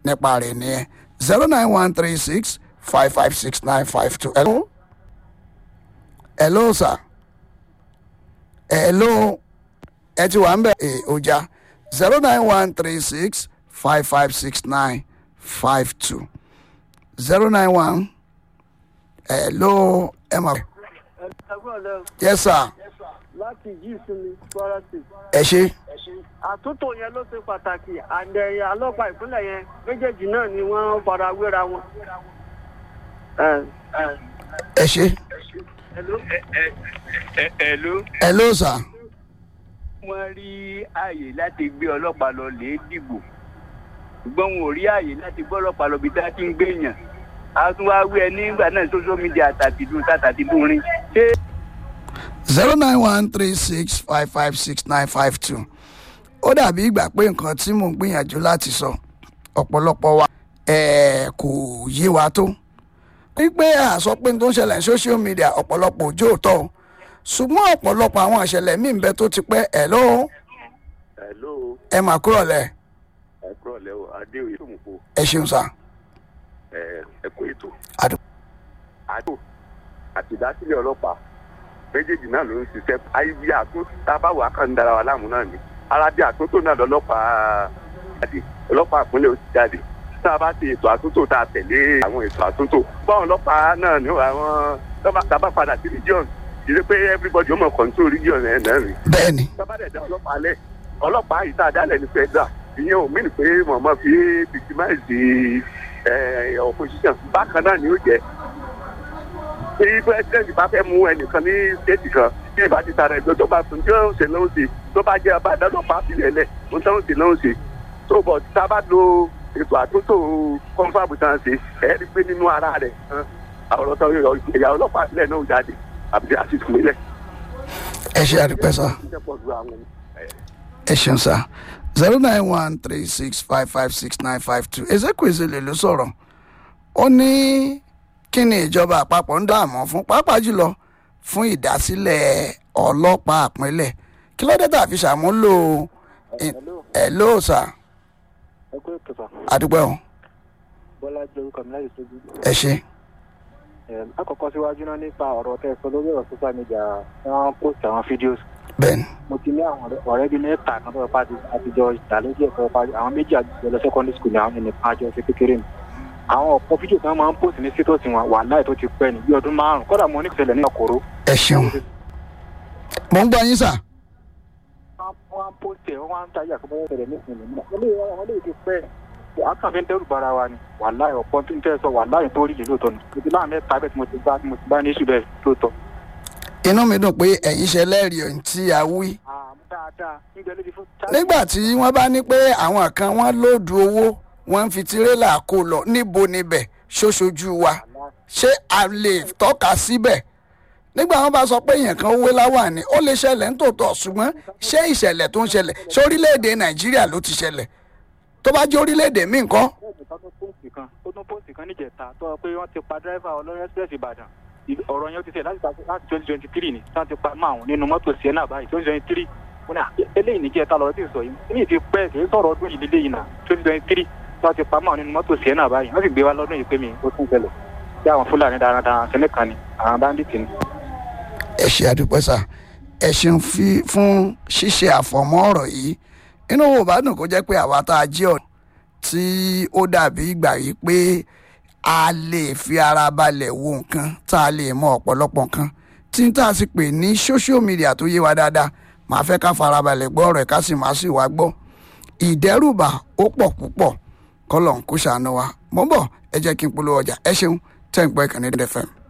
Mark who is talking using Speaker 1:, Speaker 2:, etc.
Speaker 1: nípa rẹ̀ nìyẹn zero nine one three six five five six nine five two. hello hello sir hello ẹ ti wà ń bẹ̀ ẹ̀ ọjà zero nine one three six five five six nine five two zero nine one hello ẹ máa.
Speaker 2: ẹgbẹ́ ọ̀lẹ́
Speaker 1: yes sir
Speaker 2: láti yí ìsinmi kwara state.
Speaker 1: ẹ ṣe
Speaker 2: àtúntò yẹn ló ṣe pàtàkì àdẹ̀yìn ọlọ́pàá ìpínlẹ̀ yẹn méjèèjì náà ni wọ́n fara wéra wọn. ẹ ẹ
Speaker 1: ẹ ṣe
Speaker 2: hello.
Speaker 3: Hello.
Speaker 1: hello sir
Speaker 3: wọ́n rí ààyè láti gbé ọlọ́pàá lọ lè dìbò ṣùgbọ́n wọn ò rí ààyè láti gbé ọlọ́pàá lọ bí tá a ti ń gbé yàn a tún wá wí ẹ nígbà náà social media àtàtìdún tàtàtìdún rin ṣé
Speaker 1: zero nine one three six five five six nine five two ó dàbí ìgbà pé nǹkan tí mò ń gbìyànjú láti sọ ọ̀pọ̀lọpọ̀ wa eh, kò yé wa tó wípé àsọ pé n tó ń ṣẹlẹ̀ ní social media ọ̀pọ̀lọpọ̀ ojú òótọ́ o ṣùgbọ́n ọ̀pọ̀lọpọ̀ àwọn ìṣẹ̀lẹ̀ míì ń bẹ tó ti pẹ́ ẹ̀ ló
Speaker 4: hello
Speaker 1: ẹ mà kúrò lẹ̀
Speaker 4: ẹ kúrọ̀ lẹ́ o adéoyè tó mú po
Speaker 1: ẹ ṣeun sá
Speaker 4: ẹ ẹ kó ètò
Speaker 1: àdó
Speaker 4: àjò àti ìdásílẹ̀ ọlọ́pàá méjèèjì náà ló ń ṣiṣẹ́ ayébi àtún tábàwò akàndara wa láàmú náà ni ara bí àtúntò náà lọ́lọ́pàá jáde ọlọ́pàá ìpínlẹ̀ ó ti jáde tá a bá ti ètò àtúntò tá a tẹ̀lé àwọn ètò àtúntò báwọn ọlọ́pàá náà ní àwọn tá a bá padà sí region ìdí pé everybody ó mọ̀ control region ẹ̀ náà rí
Speaker 1: bẹ́ẹ̀ ni
Speaker 4: sábàdẹ̀ dá ọlọ́pàá lẹ̀ ọlọ́pàá yìí tá a dálẹ̀ ní federal ìyẹn ò mìíràn pé mọ̀mọ́ fi victimize ẹ̀ opposition bákan náà ni ó jẹ́ tí president bá fẹ́ mú ẹnìkan ní state kan tí ìbá ti tara ẹgbẹ́ tó bá fún tí ó ń ṣe lóun ṣe tó bá jẹ́ ọba ìdánlọ́pàá sílẹ̀ lẹ̀ ó ń tán ṣe lóun ṣe tó bọ̀ tá a bá lo ètò àtúntò kọ́ńfàbù tán ṣe ẹ̀ rí pé nínú ara rẹ̀ àwọn ọ̀rọ̀ ìyá ọlọ́pàá sílẹ̀ náà jáde àbí àti ìpínlẹ̀.
Speaker 1: ẹ ṣe àdúpẹ́ sá ẹ ṣeun sá zero nine one three six five five six nine five two ezekwesile ló sọ̀rọ̀ ó ní kí ni ìjọba àpapọ̀ ń dààmú fún pàápàá jùlọ fún ìdásílẹ̀ ọlọ́pàá àpínlẹ̀ kí ló dé tàbí ṣàmúlò ẹ̀ ló sà
Speaker 2: ẹ kó ètò sà
Speaker 1: àdúpẹ́ o
Speaker 2: bọ́lá jẹ́ orúkọ mi láyé sójú.
Speaker 1: ẹ ṣe
Speaker 2: àkọ́kọ́ síwájú náà nípa ọ̀rọ̀ tẹ́ ẹ sọ lórí ọ̀rọ̀ social media wọ́n post àwọn fídíòs
Speaker 1: bẹ́ẹ̀ ni
Speaker 2: mo ti ní àwọn ọ̀rẹ́- ọ̀rẹ́ bíi mẹ́ta kan tó yẹ pàdé àtijọ́ ìdálójú ẹ̀kọ́ pàdé àwọn méjì àjọ lọ secondary school ní àwọn ẹnìkan àjọ ṣe kékeré mi àwọn ọ̀pọ̀ fídíò kan máa ń post ní status wọn wà láì tó ti pẹ́ ní bí ọdún márùn-ún kódà mo ní ìṣẹ̀lẹ̀ ní ọkọ̀rọ̀
Speaker 1: ẹ ṣeun mo ń gbọ́ yín sà
Speaker 2: wọ́n á post ẹ̀ wọ́n á ń tajà kó bọ́yọ̀ tẹ̀lé ní ìpínlẹ̀ náà wọ́n lè wọ́n lè ti pẹ́ àkàn fi ń dẹ́rù bara wa ni wà láì ọ̀pọ̀ tó ń tẹ́ sọ wà láì tó rí lè lóòótọ́ ni mo ti láàmì ẹ̀ta bẹ́ẹ̀ tí mo ti bá tí mo ti bá ní ìṣù bẹ́ẹ̀ lóòótọ́.
Speaker 1: inú mi dùn pé ẹ̀yin ṣe lẹ́rìí ohun tí a wí
Speaker 2: àmú dáadáa níbẹ̀ ló ti fún.
Speaker 1: nígbà tí wọ́n bá ní pé àwọn kan wọ́n lóòdù owó wọ́n ń fi tirẹ́là kó lọ níbo níbẹ̀ ṣoṣojú wa ṣé a lè tọ́ka síbẹ̀ nígbà wọn bá sọ pé èèyàn kan wé láwà ni ó lè ṣẹlẹ̀ ń tòótọ́ ṣùgbọ́n ṣé ìṣẹ̀lẹ̀ tó ń ṣẹlẹ̀ ṣé orílẹ̀-èdè nàìjíríà ló ti ṣẹlẹ̀ tó bá jẹ́ orílẹ̀-èdè míì nǹkan
Speaker 2: bẹ́ẹ̀ni ká tó póòsì kan ó tún póòsì kan níjẹta tó sọ pé wọ́n ti pa dírẹ́fà ọlọ́run express ìbàdàn Ì- ọ̀rọ̀ yẹn ó ti ṣe láti láti twenty twenty three ni tí wọ́n ti pa mọ́ àwọn nínú mọ́tò sienna báyìí twenty twenty three wọ́n ní à, eléyìí níjẹta lọ́rọ̀ tí ì sọ yìí ní ti pẹ́ kì í sọ̀rọ̀ ọdún yìí lélẹ́yìn náà twenty twenty three tí wọ́n ti pa mọ́ àwọn nínú mọ́tò sienna báyìí wọ́n sì gbé wa lọ́dún yìí pé mi ó tún ṣẹlẹ̀ bí àwọn fúlàní darandaran kẹ́lẹ́ kan ni àwọn báńdíìtì ni.
Speaker 1: ẹ ṣe àdúpẹ́ sà ẹ ṣeun fi- fún ṣíṣe àfọ̀mọ́ ọ̀rọ̀ yìí inú wo bá dùn kó jẹ́ pé àwa tá a jẹ́ ọ̀nà tí ó dàbí ìgbà yìí pé a lè fi ara balẹ̀ wo nǹkan tá a lè mọ ọ̀pọ̀lọpọ̀ nǹkan tí n tá a sì pè ní social media tó yé wa dáadáa màá fẹ́ ká farabalẹ̀ gbọ́ ọ̀rọ̀ ẹ̀ ká sì máa sì wá gbọ́ ìdẹ́rùbà ó pọ̀ púpọ̀ kọ́lọ̀ ń kó ṣàánú wa mọ́ bọ̀ ẹ jẹ́ kí n polówó ọjà ẹ ṣeun tẹ́ ń pẹ́ kàn ní dfm.